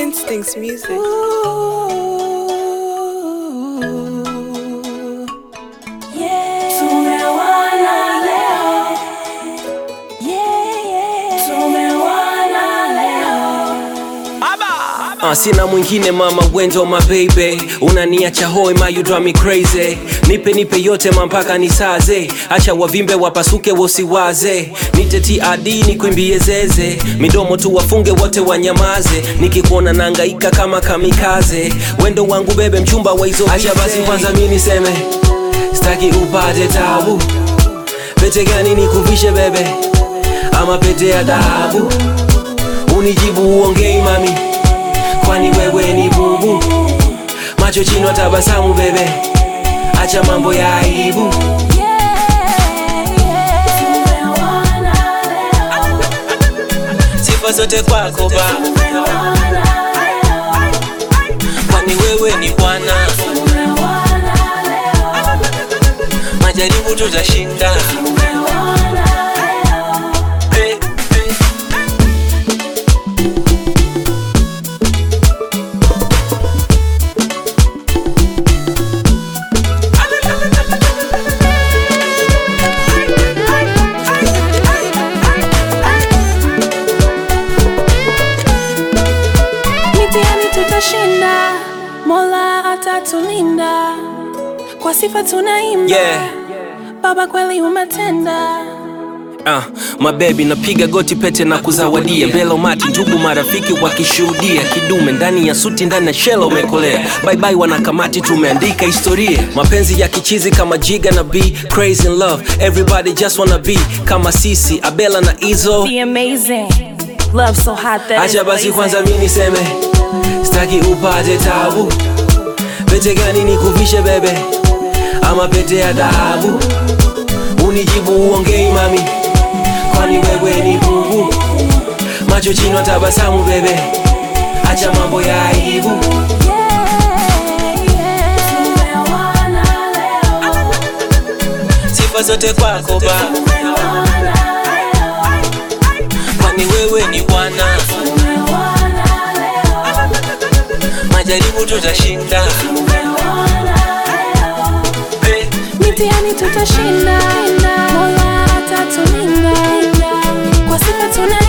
Instincts music. Uh, sina mwingine mama wendo my baby unaniacha hoi ma you drive me crazy nipe nipe yote mampaka nisaze acha wavimbe wapasuke wosiwaze nite TRD nikwimbie zeze midomo tu wafunge wote wanyamaze nikikuona nangaika kama kamikaze wendo wangu bebe mchumba wa hizo acha basi kwanza mi niseme staki upate tabu pete gani nikuvishe bebe ama pete ya dhahabu unijibu uongei mami kwani wewe ni bubu macho chino tabasamu bebe acha mambo ya aibu sifa zote kwako ba kwani wewe ni bwana majaribu tutashinda hey, hey. Mitihani tutashinda, Mola atatulinda, kwa sifa tunaimba. Yeah. Baba kweli umetenda. Uh, mabebi napiga goti pete na kuzawadia mbele umati ndugu marafiki wakishuhudia kidume ndani ya suti ndani ya shela umekolea bye bye wanakamati tumeandika historia mapenzi ya kichizi kama jiga na b crazy in love everybody just wanna be kama sisi abela na izo Be amazing. Love so hot that acha it's basi blazing. kwanza mi niseme staki upate tabu pete gani nikuvishe bebe ama pete ya dhahabu unijibu uongei mami kwani wewe ni bubu macho chino tabasamu bebe acha mambo ya aibu sifa zote kwako ba kwani wewe ni bwana majaribu tutashinda hey. Mitihani tutashinda, Mola atatulinda, kwa sifa tuna